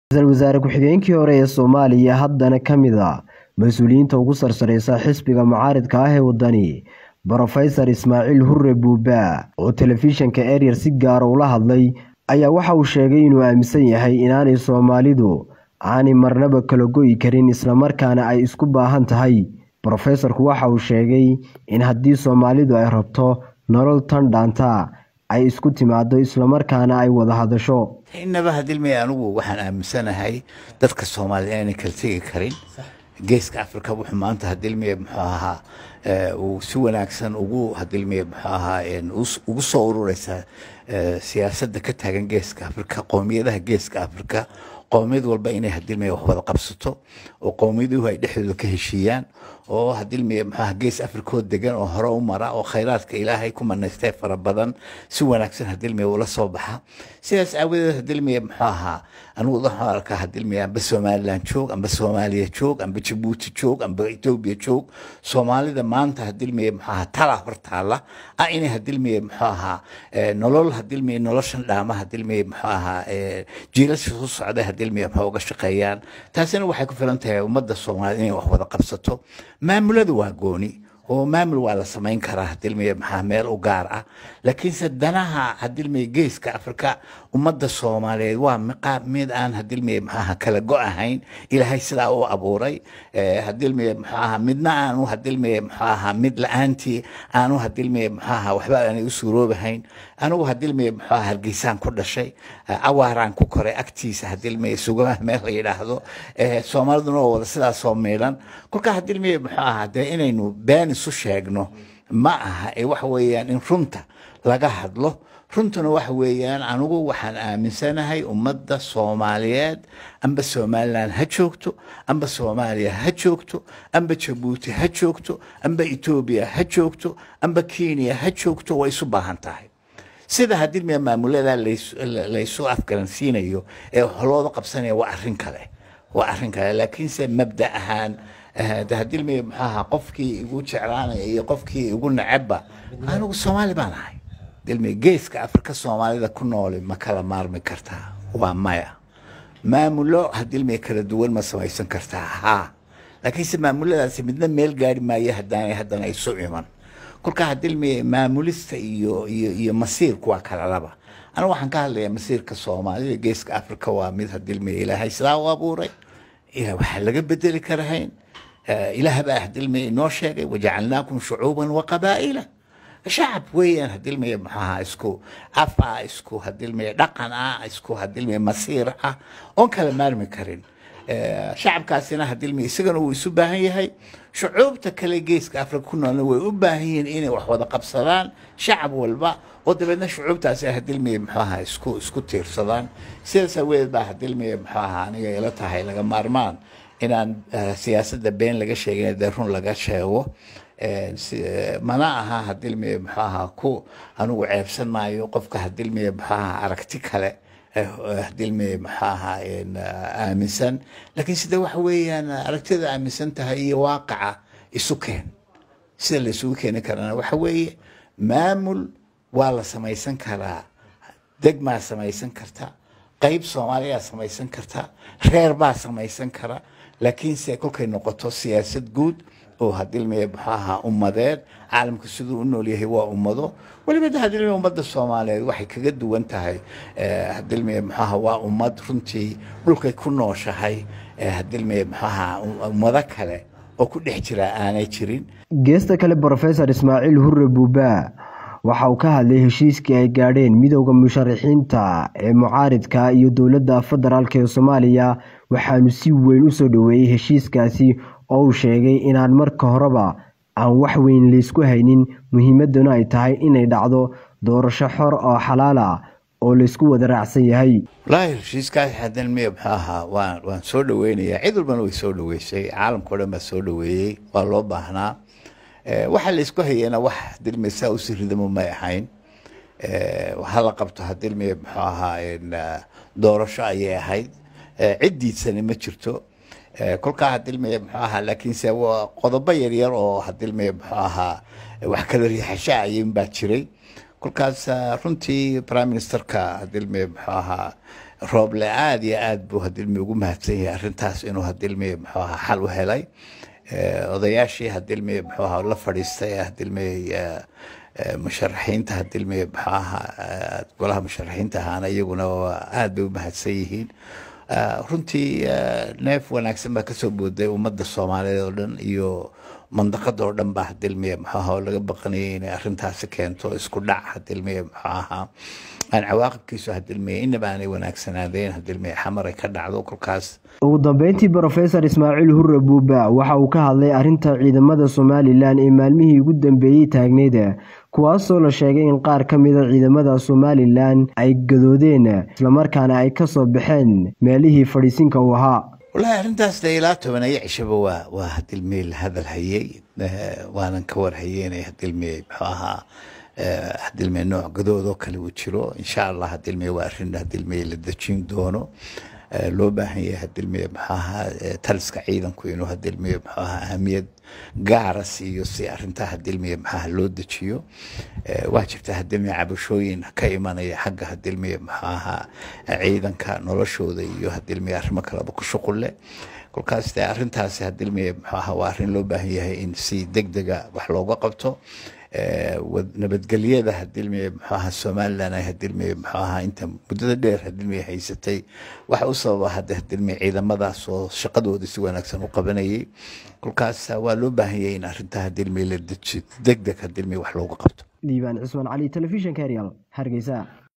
ra-iisul wasaare ku-xigeenkii hore ee soomaaliya haddana ka mid a mas-uuliyiinta ugu sarsareysa xisbiga mucaaridka ah ee wadani brofesor ismaaciil hurre buuba oo telefishinka eryar si gaara ula hadlay ayaa waxa uu sheegay inuu aaminsan yahay inaanay soomaalidu aanay marnaba kala go'i karin islamarkaana ay isku baahan tahay brofesorku waxa uu sheegay in haddii soomaalidu ay rabto nolol tan dhaanta ay isku timaado islamarkaana ay wada hadasho inaba hadilmay anigu waxaan aaminsanahay dadka soomaalida inaanay kala tegi karin geeska africa wuxuu maanta hadilmiye muxuu ahaa uu si wanaagsan ugu hadilmiye muxuu ahaa ugu soo urureysa siyaasadda ka taagan geeska africa qowmiyadaha geeska africa qowmiyad walba inay hadilmiye wax wada qabsato oo qowmiyaduhu ay dhexdooda ka heshiiyaan oo hadilmiye muxuaha gees africoo degan oo hore u mara oo khayraadka ilaahay ku manaystay fara badan si wanaagsan hadilmiye ula soo baxa sidaas aawadeed hadilmiye muxuu ahaa anigu waxaan arkaa hadilmiye amba somaliland joog amba soomaaliya joog amba jabuuti joog amba etoobiya joog soomaalida maanta hadilmiye muxuu ahaa tala hortaala ah inay hadilmiye muxuu ahaa nolol hadilmiye noloshan dhaama hadilmiye muxuu ahaa jiilasha soo socda hadilmiye muxuu uga shaqeeyaan taasina waxay ku filan tahay ummadda soomaalida inay wax wada qabsato maamuladu waa gooni oo maamul waa la samayn karaa hadilmiye maxaa meel u gaar ah laakiinse danaha hadilmiye geeska afrika ummadda soomaaliyeed waa mid aan hadilmiye maxaaha kala go ahayn ilaahay sidaa u abuuray hadilmiye maxaaha midna aanu hadilmiye maxaaha mid la-aantii aanu hadilmiye maxaaha waxba aanay u suuroobahayn anigu hadilmiye maxaaha hargeysaan ku dhashay awaaraan ku koray agtiisa hadilmiye sugamaha meel la yidhaahdo soomaaliduna oo wada sidaas soo miidhan kolkaa hadilmiye muxuu ahaa dee inaynu been isu sheegno ma aha ee waxa weeyaan in runta laga hadlo runtuna waxa weeyaan anigu waxaan aaminsanahay ummadda soomaaliyeed amba somaliland ha joogto amba soomaaliya ha joogto amba jabuuti ha joogto amba etoobiya ha joogto amba kenya ha joogto way isu baahan tahay sida hadilmiya maamulada laysu afgaransiinayo ee holooda qabsanaya waa arrin kale waa arrin kale laakiinse mabda ahaan hadilmiye maxaaha qofkii igu jeclaanaya iyo qofkii igu necebba anigu soomaali baan ahay dilmiye geeska afrika soomaalida ku nooli ma kala maarmi kartaa waa maya maamulo hadilmiye kala duwan ma samaysan kartaa haa laakiinse maamuladaasi midna meel gaari maayo haddaanay haddana isu iman kolkaa hadilmiye maamulista iyo iyo iyo masiirku waa kala laba anigu waxaan ka hadlayaa masiirka soomaalida geeska afrika waa mid hadilmiye ilaahay sidaa u abuuray waxaa laga bedeli karahayn ilaah baa hadilmiye inoo sheegay wajacalnaakum shucuuban wa qabaa'ila shacab weeyaan hadilmiye maxaha isku af ah isku hadilmiye dhaqan ah isku hadilmiye masiir ah oon kala maarmi karin shacabkaasina hadilmiye isagana wuu isu baahan yahay shucuubta kale geeska afrika ku noolna way u baahan yihiin inay wax wada qabsadaan shacab walba oo dabeedna shucuubtaasi hadilmiye muxuaha isku isku tiirsadaan sidaas aweed baa hadilmiye muxuaha aniga ila tahay laga maarmaan inaan siyaasadda been laga sheegin dee run laga sheego mana aha hadilmiye muxuu ahaa ku anigu ceebsan maayo qofka hadilmiye muxuu ahaa aragti kale hadilmiye muxuu ahaa aaminsan laakiin sida waxa weeyaan aragtida aaminsan tahay iyo waaqaca isu keen sida la isugu keeni karana waxa weeye maamul waa la samaysan karaa degmaa samaysan karta qayb soomaaliyaa samaysan karta reer baa samaysan kara laakiinse kolkay noqoto siyaasad guud oo hadilmiye muxuu ahaa ummadeed caalamka siduu u nool yahay waa ummado weliba hadilmiye ummadda soomaaliyeed waxay kaga duwan tahay hadilmiye muxuu ahaa waa ummad runtii dhulkay ku nooshahay hadilmiye muxuu ahaa ummado kale oo ku dhex jira aanay jirin geesta kale brofesor ismaaciil hurre buuba waxa uu ka hadlay heshiiskii ay gaadheen midowda musharaxiinta ee mucaaridka iyo dowladda federaalk ee soomaaliya waxaanu si weyn u soo dhoweeyey heshiiskaasi oo uu sheegay inaan marka horeba aan wax weyn laysku haynin muhiimaduna ay tahay inay dhacdo doorasho xor oo xalaal ah oo laysku wada raacsan yahay wallaahi heshiiskaas hadalmiye muxuu ahaa waan waan soo dhaweynayaa cid walbana way soo dhaweysay caalamka o dhan baa soo dhaweeyey waa loo baahnaa waxa laysku hayana wax hadilmiye saa u siridamo may ahayn hala qabto hadilmiye muxuu ahaa doorasho ayay ahayd ciddiisani ma jirto kolkaa hadilmiye muxuu ahaa laakiinse waa qodobo yaryar oo hadilmiye muxuu ahaa wax kala riixasha ayuun baa jiray kolkaas runtii prime ministerka hadilmiye muxuu ahaa rooble aada iyo aad buu hadilmi ugu mahadsan yahay arrintaas inuu hadilmi muxuu ahaa xal u helay odayaashii hadilmi muxuu ahaa la fadhiistay hadilmi musharaxiinta hadilmi muxuu ahaa golaha musharaxiinta ahaana iyaguna aad bay u mahadsan yihiin runtii neef wanaagsan baa kasoo booday ummadda soomaaliyeed oo dhan iyo mandaqada oo dhan baa hadilmiye muxuu ahaa oo laga baqanayay inay arrintaasi keento isku dhac hadilmiye muxuu ahaa aan cawaaqibkiisu hadilmiye inaba aanay wanaagsanaadeen hadilmiye xamaray ka dhacdo kolkaas ugu dambeyntii brofesor ismaaciil hurre buuba waxa uu ka hadlay arrinta ciidamada somalilan ee maalmihii ugu dambeeyey taagneyd kuwaasoo la sheegay in qaar ka mida ciidamada somalilan ay gadoodeen islamarkaana ay kasoo baxeen meelihii fadhiisinka uu ahaa wallaahi arrintaas de ilaa tobaneeyo cishaba waa waa hadilmey la hadal hayey waanan ka warhayey inay hadilmey muxuu ahaa hadilmey nooc gadoodoo kale uu jiro insha allah hadilmey waa arrin hadilmey la dejin doono loo baahan yahay hadilmey muxuu ahaa taliska ciidanku inuu hadilmey muxuu ahaa ahamiyad gaara siiyo si arrintaa hadilmey maxaa loo dejiyo waa jirta hadilmey cabashooyin ka imanaya xagga hadilmey muxuu ahaa ciidanka noloshooda iyo hadilmey arrimo kaleba ku shuqul leh kolkaas dee arrintaasi hadilmey muxuu ahaa waa arrin loo baahan yahay in si deg dega wax looga qabto nabadgelyada hadilmey muxuu ahaa somalilan ay hadilmey muxuu ahaa inta muddada dheer hadilmey haysatay waxa u sababa hadda hadilmey ciidamadaas oo shaqadooda si wanaagsan u qabanayay kolkaas waa loo baahan yahay in arrintaa hadilmey la deji deg deg hadilmey wax looga qabto liibaan cismaan cali telefishinka eryal hargeysa